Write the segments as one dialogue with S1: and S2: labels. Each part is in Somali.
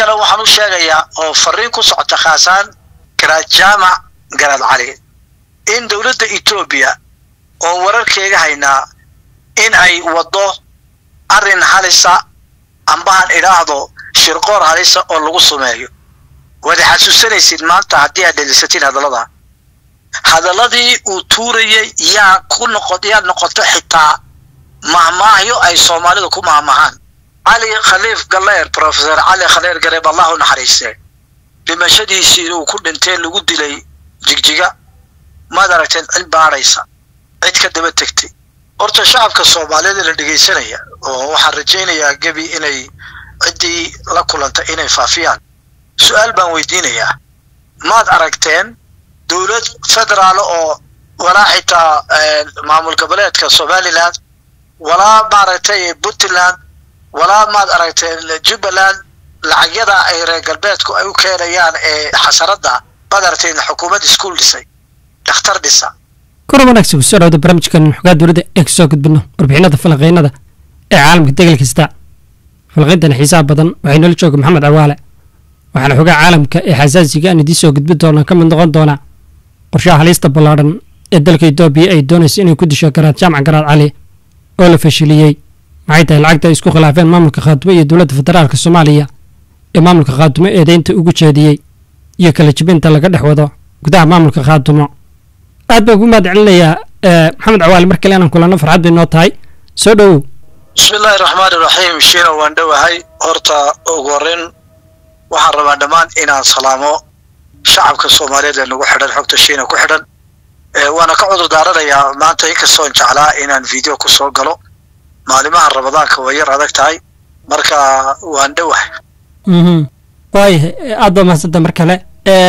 S1: ummaddana waxaan u sheegayaa oo fariin ku socota khaasaan garaad jaamac garaad cali in dowladda etoobiya oo wararkeega haynaa in ay waddo arrin halisa ambahan idhaahdo shirqoor halisa oo lagu sumeeyo waad xasuusanaysid maanta haddii aad dhegeysatiin hadallada hadalladii uu tuurayay yaa ku noqo yaa noqoto xitaa mahmaahyo ay soomaalidu ku mahmahaan cali khaliif galeer professor cali khaleer gareeb allah u naxariiste dhimashadiisii uu ku dhintee lagu dilay jigjiga maad aragteen cid baadhaysa cid ka daba tegtay horta shacabka soomaaliyeed la dhegaysanaya oo waxaan rajaynayaa gebi inay ciddii la kulanta inay faafiyaan su-aal baan weydiinayaa maad aragteen dowlad federaal oo walaa xitaa maamul goboleedka somaliland walaa maaragtay puntland walaa maad aragteen jubbaland lacagyada ay reer galbeedku ay u keenayaan ee xasaradda maad aragteen xukuumad iskuol dhisay dhakhtar dhisa
S2: kor wanaagsan kusoo dhawda barnaamijkan xogaa dowladda ee kasoo gudbino warbixinada falanqeynada ee caalamka degel kasta falanqeyntan xiisaha badan waxay noola jooga maxamed cawaale waxaana xogaa caalamka ee xasaasiga aan idiin soo gudbin doonaa ka mid noqon doonaa qorshaha halista ballaadhan ee dalka etoobiya ay doonaysa inay ku disho garaad jaamac garaad cali oo la fashiliyey maxay tahay lacagta ay isku khilaafeen maamulka khaatumo iyo dowladda federaalka soomaaliya ee maamulka khaatumo eedeynta ugu jeediyey iyo kala jibinta laga dhex wado gudaha maamulka khaatumo aad baan ku mahad celinayaa maxamed cawaale mar kale inaan kulanno farxad bay noo tahay soo dhowow
S1: bismi illaahi raxmaan iraxiim shiina waan dhowahay horta ugu horreyn waxaan rabaa dhammaan inaan salaamo shacabka soomaaliyeed ee nagu xidhan xogta shiina ku xidhan waana ka cudur daaranayaa maanta inkastoon jeclaa inaan video ku soo galo maalimaha ramadaanka way yar adag tahay marka waan dhowahay
S2: waayahay aad baa mahadsanta mar kale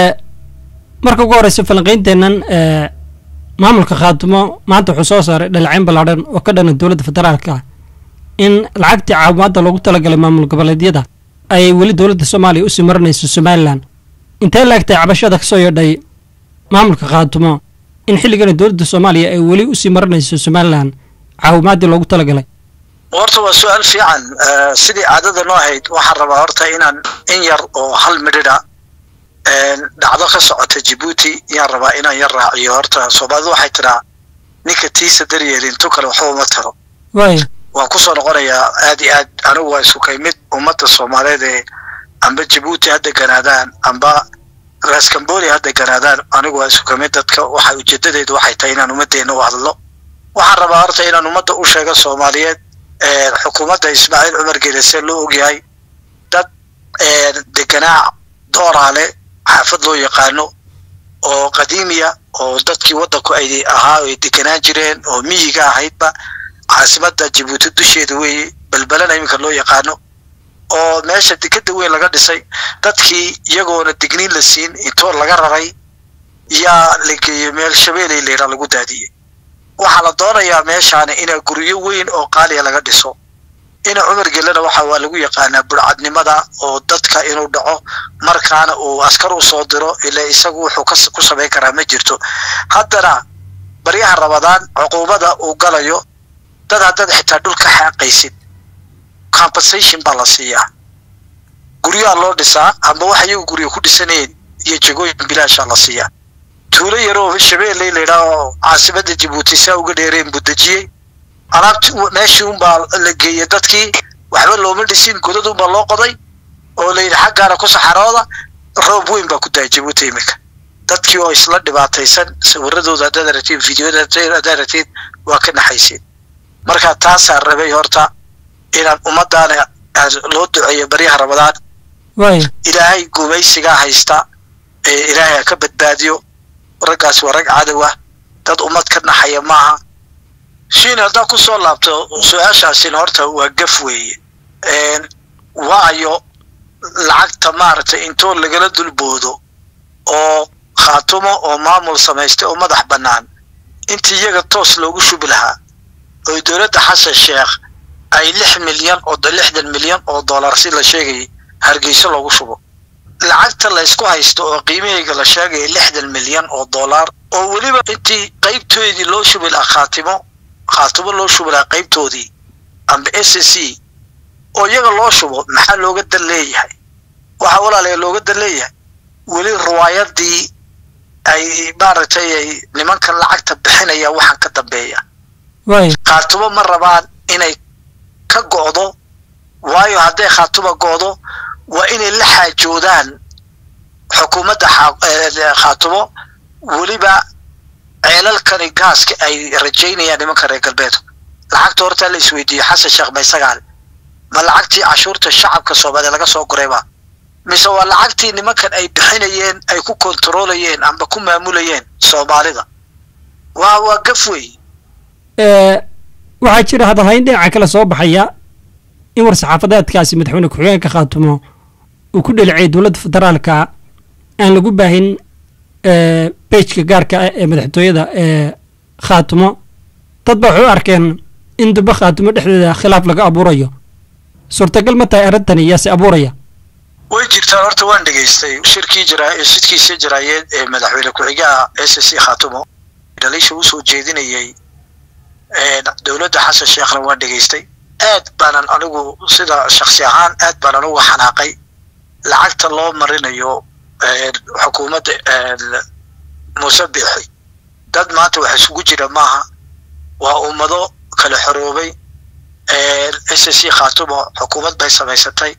S2: marka ugu horeysa falanqeynteennan maamulka khaatumo maanta wuxuu soo saaray dhaleeceyn ballaadhan oo ka dhana dowladda federaalka in lacagtii caawimaadda loogu talagalay maamul goboleedyada ay weli dowladda soomaaliya usii marinayso somalilan intee laegtay cabashada kasoo yeedhay maamulka khaatumo in xilligana dowladda soomaaliya ay weli usii marinayso somalilan caawimaaddii loogu talagalay
S1: horta waa su-aal fiican sidii caadada noo ahayd waxaan rabaa horta inaan in yar oo hal midhidha dhacdo ka socota jibuuti yaan rabaa inaan yar raaciyo horta soomaalidu waxay tidhaa ninka tiisa daryeelin tu kale waxba uma taro
S2: waaya
S1: waan kusoo noqonayaa aad iyo aad anigu waa isukay mid ummadda soomaaliyeed ee amba jibuuti ha deganaadaan amba raskamboli ha deganaadaan anigu waa isukay mid dadka waxa ujeedadeedu waxay tahay inaan ummaddeena u hadlo waxaan rabaa horta inaan ummadda u sheego soomaaliyeed xukuumadda ismaaciil cumar gelese loo ogyahay dad deganaa dooraale xaafad loo yaqaano oo qadiimiya oo dadkii waddanku ay ahaa ay deganaan jireen oo miyiga ahaydba caasimadda jibuuti dusheeda weeye balbalana iminka loo yaqaano oo meesha dekeda weyn laga dhisay dadkii iyagoona digniin la siin intoo laga raray yaa la geeyey meel shabeeley leera lagu daadiyey waxaa la doonayaa meeshaani ina guryo weyn oo qaaliya laga dhiso ina cumar gelena waxa waa lagu yaqaanaa burcadnimada oo dadka inuu dhaco markaana uu askar u soo diro ila isagu wuxuu ku samayn karaa ma jirto haddana baryaha rabadaan cuquubada uu galayo dad haddaad xitaa dhul ka xaaqaysid compensation baa la siiyaa guryaha loo dhisaa amba wax iyagu guryo ku dhisanayeen iyo jegooyin bilaashaa la siiyaa tuulo yaroo shabeelley laydhaah oo caasimadda jibuuti saa uga dheereen buu dejiyey alaabti meeshii unbaa la geeyey dadkii waxba looma dhisin godad unbaa loo qoday oo layidhi xaggaana ku saxarooda roob weyn baa ku daaya jibuuti iminka dadkii oo isla dhibaataysan sawiradooda haddaad aragtiin videoda haddaad aragtiin waa ka naxaysiin marka taasaa rabay horta inaan ummadaana loo duceeyo baryaha ramadaan
S2: waaya
S1: ilaahay gumaysigaa haysta ee ilaahay ha ka badbaadiyo raggaas waa rag cadow ah dad ummad ka naxaya maaha shiin haddaa ku soo laabto su-aashaasina horta waa gaf weeye waayo lacagta maaragtay intoo lagala dulboodo oo khaatumo oo maamul samaystay oo madax bannaan intii iyaga toos loogu shubi lahaa oo dowladda xasan sheekh ay lix milyan oo lixdan milyan oo dollar si la sheegayay hargeyso loogu shubo lacagta la ysku haysto oo qiimahayga la sheegaya lixdan milyan oo dollar oo weliba intii qaybtoodii loo shubi lahaa khaatimo khaatimo loo shubi lahaa qaybtoodii amba s c oo iyaga loo shubo maxaa looga dan leeyahay waxaa walaalaya looga dan leeyahay weli riwaayadii ay maaragtay ay nimankan lacagta bixinaya waxaan ka dambeeya
S2: waay
S1: khaatumo ma rabaan inay ka go'do waayo hadday khaatuma go'do waa inay la xaajoodaan xukuumadda xa- eh, khaatumo weliba ceelalkani gaaska ay rajaynayaan nimanka reer galbeedku lacagta horta la isweydiiyo xasan sheekh maysagaal ma lacagtii cashuurta shacabka soomaaliya laga soo gurayba mise waa lacagtii nimankan ay bixinayeen ay ku kontarolayeen amba ku maamulayeen soomaalida waa waa gaf wey
S2: ee, waxaa jira hadalhayn dhinaca kale soo baxaya in war-saxaafadeedkaasi madaxweyne ku-xigeenka khaatumo uu ku dhelicay dowladda federaalka aan lagu baahin ee, bejka gaarka ah ee madaxtooyada ee khaatumo dad ba waxay u arkeen in dubbe khaatumo dhexdeeda khilaaf laga abuurayo suurtagal ma tahay arrintani yaase abuuraya
S1: way jirtaan horta waan dhegaystay shirkii jira shidkiisa jiraayeed ee madaxweyne ku-xigaha s c khaatumo dhaliisha usoo jeedinayay ee, dowladda xasan sheekhna waan dhegaystay aad baanan anigu sida shaksi ahaan aad baanan uga xanaaqay lacagta loo marinayo ee, xukuumadda ee, muuse biixi dad maanta wax isugu jira maaha waa ummado kala xoroobay s c khaatumo xukuumad bay samaysatay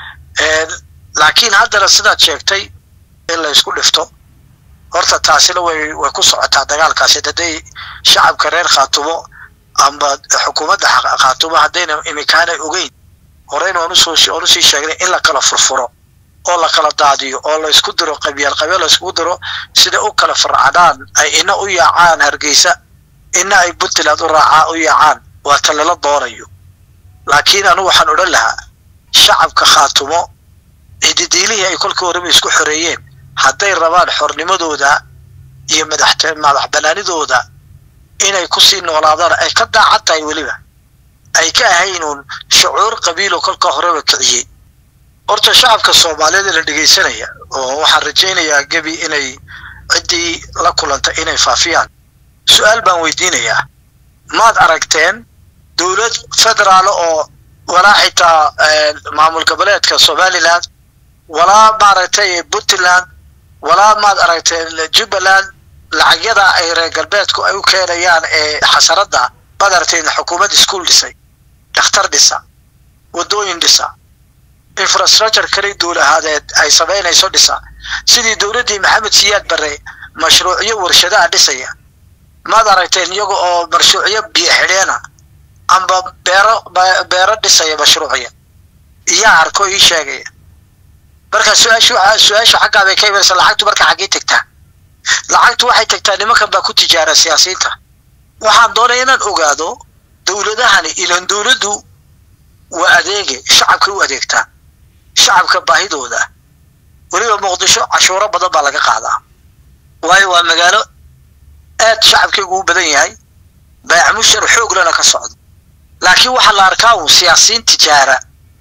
S1: Ee, laakiin haddana sidaad sheegtay in la isku dhifto horta taasina way way ku socotaa dagaalkaasi hadday shacabka reer khaatumo amba xukuumadda xa- khaatumo haddayna imikaanay ogeyn horeyna waan usoo waan usii sheegnay in la kala furfuro oo la kala daadiyo oo la isku diro qabyeel qabyeel la iskugu diro sida u kala farcadaan ay ina u yaacaan hargeysa ina ay puntland u raacaa u yaacaan waa ta lala doonayo laakiin anigu waxaan odhan lahaa shacabka khaatumo cididiilihii ay kolkii horeba isku xoreeyeen hadday rabaan xornimadooda iyo madaxt madax banaanidooda inay kusii noolaadaan ay ka daacad tahay weliba ay ka ahaynuun shucuur qabiilo kolka horeba kiciyey horta shacabka soomaaliyeed ee la dhegaysanaya oo waxaan rajaynayaa gebi inay ciddii la kulanta inay faafiyaan su-aal baan weydiinayaa maad aragteen dowlad federaal oo walaa xitaa eh, maamul goboleedka somaliland walaa maaragtay puntland walaa maad aragteen jubbaland lacagyada ay reer galbeedku ay u keenayaan ee xasaradda maad aragteen xukuumad iskuol dhisay dhakhtar dhisa waddooyin dhisa infrastructure kale dowlahadeed ay samaynayso dhisa sidii dowladdii maxamed siyaad barre mashruucyo warshadaha dhisaya maad aragteen iyaga oo mashruucyo biyo xidheena amba beero be- beero dhisaya mashruucya iyaa arko ii sheegaya marka su-aashu su-aasha xaggaa bay ka imanaysa lacagtu marka xaggee tegtaa lacagtu waxay tegtaa nimankan baa ku tijaara siyaasiyiinta waxaan doonaya inaan ogaado dowladahani ilan dowladdu waa adeege shacabkay u adeegtaa shacabka baahidooda weliba muqdisho cashuuro badan baa laga qaadaa waayo waa magaalo aad shacabkaygu u badan yahay baayamushar xooglana ka socdo laakiin waxaa la arkaa uun siyaasiyiin tijaara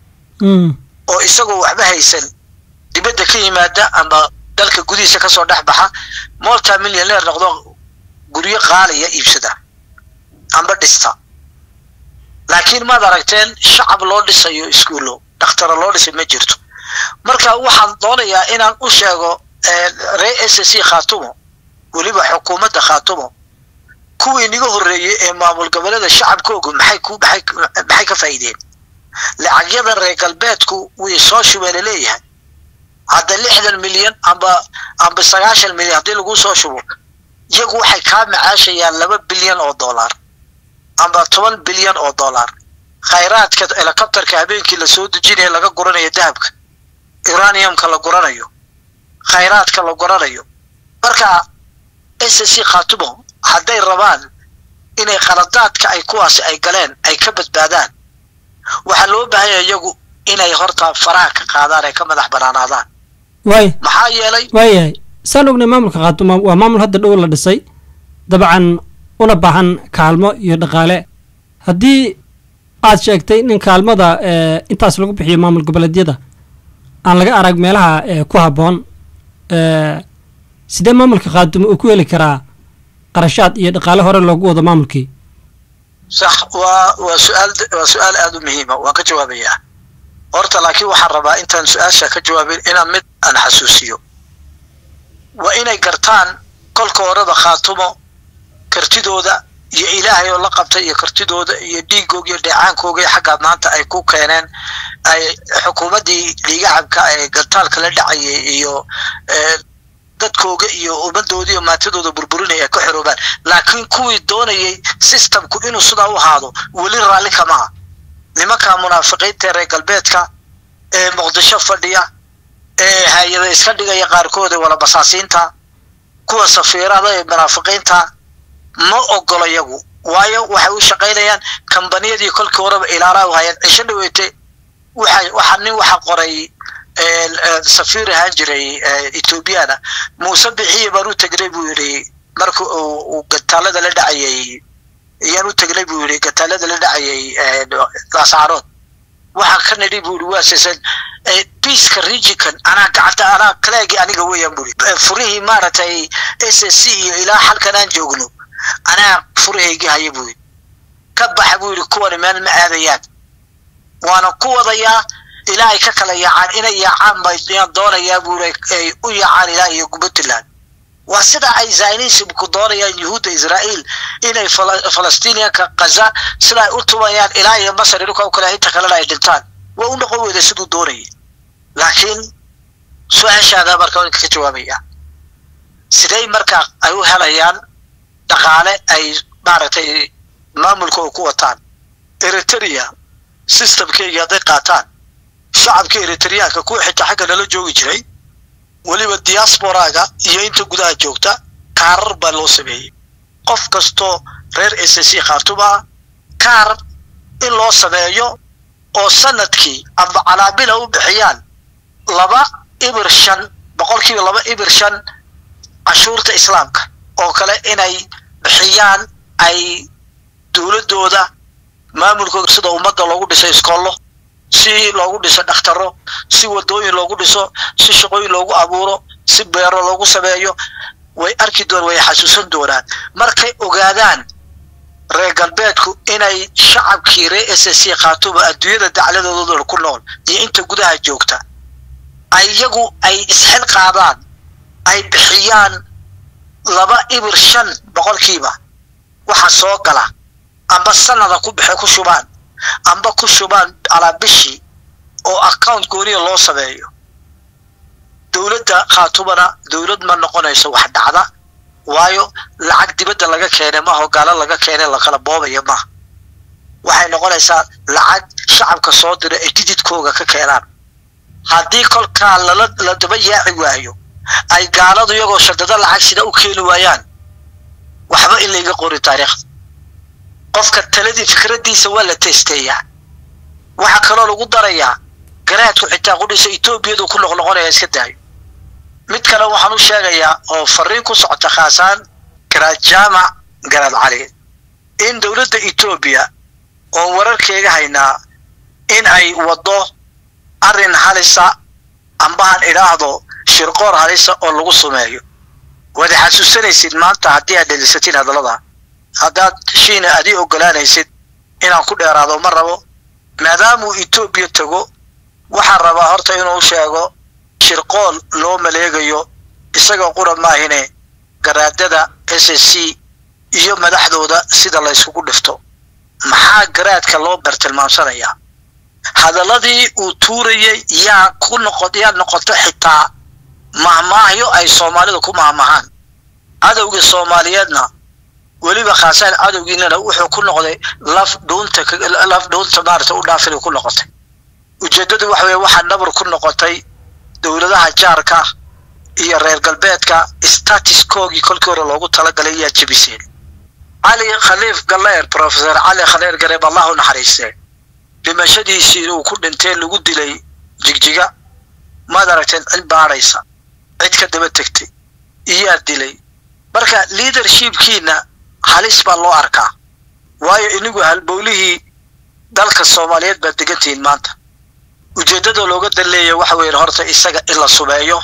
S2: Mm.
S1: oo isagoo waxba haysan dibadda ka yimaada ama dalka gudihiisa kasoo dhex baxa multi millioneer noqdo guryo qaaliya iibsada amba dhista laakiin maad aragteen shacab loo dhisayo iskuullo dhakhtara loo dhisay ma jirto marka waxaan doonayaa inaan u sheego eh, reer s c khaatumo weliba xukuumadda khaatumo kuwii niga horreeyey ee maamul goboleeda shacabkoogu maxay ku maxay maxay ka faa'iideen lacagyada reer galbeedku way soo shubeena leeyahay hadda lixdan milyan amba amba sagaashan milyan haddii lagu soo shubo iyagu waxay kaa macaashayaan laba bilyan oo dollar amba toban bilyan oo dollar khayraadka helicopterka habeenkii lasoo dejinayo laga guranayo dahabka uraniumka la guranayo khayraadka la guranayo marka s c khaatumo hadday rabaan inay qaladaadka ay kuwaasi ay galeen ay ka badbaadaan waxaa loo baahanya iyagu inay horta faraha ka qaadaan ay ka madax banaanaadaan
S2: waay
S1: maxaa yeelay
S2: waayahay saan ognay maamulka khaatumo waa maamul hadda dhow la dhisay dabcan una baahan kaalmo iyo dhaqaale haddii aad sheegtay in kaalmada ee, intaas lagu bixiyo maamul goboleedyada aan laga arag meelaha ee, ku habboon ee, sidee maamulka khaatumo uu ku heli karaa qarashaad iyo dhaqaale hore loogu wado maamulkii
S1: sax waa waa su-aal waa su-aal aada u muhiima waan ka jawaabayaa horta laakiin waxaan rabaa intaan su-aasha ka jawaabin inaan mid aan xasuusiyo waa inay gartaan kolka horeba khaatumo kartidooda iyo ilaahay oo la qabtay iyo kartidooda iyo dhiigooga iyo dheecaankooga iyo xaggaa maanta ay ku keeneen ay xukuumaddii liigacabka ee gantaalka la dhacayay iyo dadkooga iyo ummadooda iyo maantadooda burburinaya ay ka xoroobaan laakiin kuwii doonayay systemku inuu sidaa u ahaado weli raalli kamaha nimanka munaafiqiinta reer galbeedka ee muqdisho fadhiya ee hay-ada iska dhigaya qaarkood ee walabasaasiinta kuwa safiirada ee munaafiqiinta ma ogolo yagu waayo waxay u shaqaynayaan kambaniyadii kolkii horeba ilaalaa u hayaan cisho dhaweete waxa waxaa nin waxa qoray safiir ahaan jiray ethoobiyaana muuse bixiye baan u tegnay buu yidhi marka uu gantaalada la dhacayay ayaan u tegnay buu yidhi gantaalada la dhacayay laascarood waxaa ka nidhi buu yidhi waa sisan biiska regionkan anaa gacanta anaa kaleegi aniga weeyaan buu yidhi furihii maaragtay s s c iyo ilaa halkan aan joogno anaa furahaygii haya buu yidhi ka baxa buu yidhi kuwani meel ma aadayaan waana ku wadayaa ilaa ay ka kala yaacaan inay yaacaan bayaan doonayaa buu yidhi ay u yaacaan ilaa iyo puntland waa sida ay zionismku doonayaan yuhuudda israa'iil inay falastiiniyanka kaza sida ay u tumayaan ilaa iyo masar dhulka u kale inta kalena ay dhintaan waa u noqon weyda siduu doonayay laakiin su-aashaada marka ninka ka jawaabaya sidey marka ay u helayaan dhaqaale ay maaragtay maamulka oo ku wataan eritrea systemkeygii hadday qaataan shacabka eritreyaanka kuwa xitaa xagga nala joogi jiray weliba diasporaga iyo inta gudaha joogta kaarar baa loo sameeyey qof kastoo reer s c khaartuma kaar in loo sameeyo oo sanadkii amba calaamila u bixiyaan laba ibir shan boqolkiiba laba ibir shan cashuurta islaamka oo kale inay bixiyaan ay dowladdooda maamulkooda sida ummadda loogu dhiso iskoollo si loogu dhiso dhakhtaro si wadooyin loogu dhiso si shaqooyin loogu abuuro si beero loogu sameeyo way arki doon way xasuusan doonaan markay ogaadaan reer galbeedku inay shacabkii reer s c khaatuba adduunyada dacladooda ku nool iyo inta gudaha joogta ay iyagu ay isxil qaadaan ay bixiyaan laba ibir shan boqolkiiba waxa soo gala amba sanada ku bixe ku shubaan amba ku shubaan calaa bishii oo account gooniya loo sameeyo dowladda khaatubana dowlad ma noqonayso wax dhacda waayo lacag dibadda laga keenay maaha oo gaalo laga keenay lakala boobaya maaha waxay noqonaysaa lacag shacabka soo dira ay dididkooga ka keenaan haddii kolkaa lala la daba yaaci waayo ay gaaladu iyagoo shadado lacag sida u keeni waayaan waxba in layga qori taariikhda qofka taladii fikraddiisa waa la testeeyaa waxaa kaloo lagu darayaa garaadku xitaa qudhisa etoobiyadu ku noqnoqonaya iska daayo mid kale waxaan u sheegayaa oo fariin ku socota khaasaan garaad jaamac garaad cali in dowladda etoobiya oo wararkeega haynaa in ay waddo arrin halisa ambahan idhaahdo shirqoor halisa oo lagu sumeeyo waad xasuusanaysid maanta haddii aad dhegeysatiin hadallada haddaad shiina adii ogolaanaysid inaan ku dheeraado ma rabo maadaamuu etoobiya tago waxaan rabaa horta inuu sheego shirqool loo maleegayo isagoo qura maahine garaadada s s c iyo madaxdooda sida la yskugu dhifto maxaa garaadka loo bartilmaamsanayaa hadalladii uu tuurayay yaa ku noqo yaa noqoto xitaa mahmaahyo ay soomaalidu ku mahmahaan cadowgii soomaaliyeedna weliba khaasaan cadowgiinana wuxuu ku noqday laf dhuunta laf dhuunta maarata u dhaafin ku noqotay ujeeddadu waxa weye waxaa nabar ku noqotay dowladaha jaarka iyo reer galbeedka statuskoogii kolkii hore loogu talagalay yaa jebiseen cali khaliif galeer professor cali khaleer gareeb allahu naxariistee dhimashadiisii uu ku dhintee lagu dilay jigjiga maad aragteen cid baadhaysa cid ka daba tegtay iyaa dilay marka leadershipkiina halis baa loo arkaa waayo inigu halbowlihii dalka soomaaliyeed baad degantihiin maanta ujeeddada looga dan leeya waxa weeye horta isaga in la sumeeyo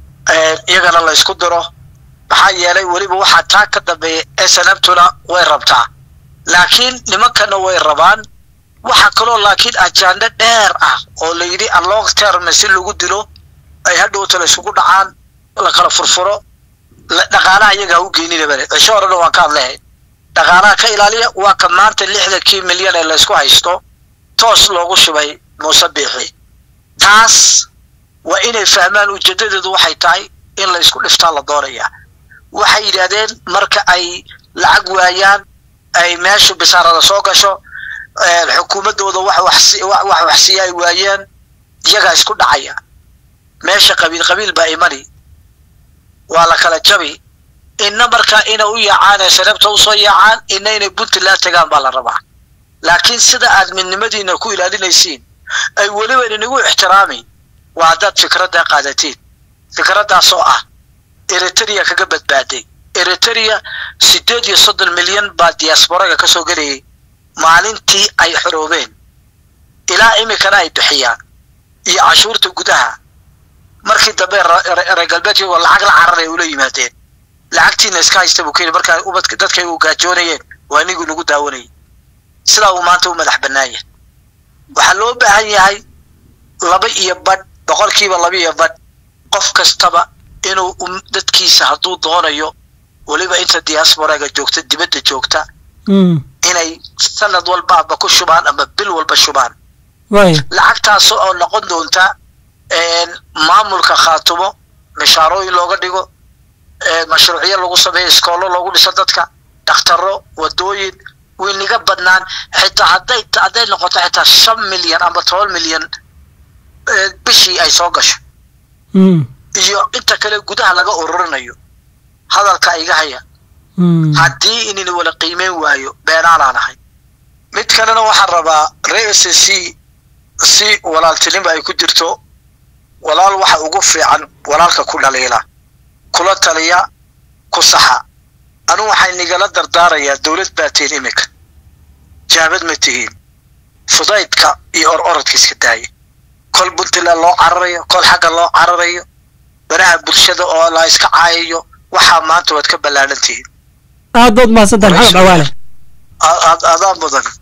S1: iyagana la ysku diro maxaa yeelay weliba waxaa taa ka dambeeya snabtuna way rabtaa laakiin nimankana way rabaan waxaa kaloo laakiin ajaando dheer ah oo la yidhi along term si lagu dilo ay hadhowta la isugu dhacaan la kala furfuro dhaqaalaha iyaga ha u geenina bale cisho horena waan ka hadlehay dhaqaalaha ka ilaaliya waa ka maanta lixdankii milyan ee laysku haysto toos loogu shubay muuse biixi taas waa inay fahmaan ujeedadeedu waxay tahay in la isku dhiftaa la doonayaa waxay yidhaahdeen marka ay lacag waayaan ay meeshu bisaarada soo gasho xukuumaddooda wax waxsiiya ay waayeen iyagaa isku dhacaya meesha qabiil qabiil baa imani waa la kala jabi inna markaa inay u yaacaan ee sanabta usoo yaacaan inna inay puntland tagaan baa la rabaa laakiin sida aad midnimadiina ku ilaalinaysiin ay weliba inagu ixtiraami waa haddaad fikraddaa qaadatiin fikraddaasoo ah eritrea kaga badbaaday eritrea siddeed iyo soddon milyan baa diasporaga ka soo gelayay maalintii ay xoroobeen ilaa iminkana ay bixiyaan iyo cashuurta gudaha markii dambe reer galbeedkii waa lacag la cararay ula yimaadeen lacagtiina iska haysta buu kuyidhi markaa ubadka dadkay u gaajoonayeen waa iniguu nagu daawanayay sidaa uu maanta u madax bannaanya waxaa loo baahan yahay laba iyo badh boqolkiiba laba iyo badh qof kastaba inuu dadkiisa hadduu doonayo weliba inta diasporaga joogta dibadda joogta inay sanad walba aba ku shubaan ama bil walba shubaan lacagtaas oo noqon doonta maamulka khaatumo mishaarooyin looga dhigo mashruucyo lagu sameeyo iskoollo loogu dhiso dadka dhakhtaro wadooyin wayniga badnaan xitaa hadday hadday noqoto xitaa shan milyan ama toban milyan bishii ay soo gasho iyo inta kale gudaha laga ururinayo hadalka iga haya haddii inayna wala qiimeyn waayo beenaanaan ahay mid kalena waxaan rabaa ree s c si walaaltinimo ay ku jirto walaal waxa ugu fiican walaalka ku dhaliila kula taliya ku saxa anu waxay nigala dardaarayaa dowlad baa tihiin iminka jaabad ma tihiin fudaydka iyo or orodka iska daaya kol puntland loo cararayo kol xagga loo cararayo baraha bulshada oo la iska caayayo waxaa maanta waad ka ballaadhan tihiin
S2: aad baad mahadsantahay maxamed cawaale
S1: adaa mudan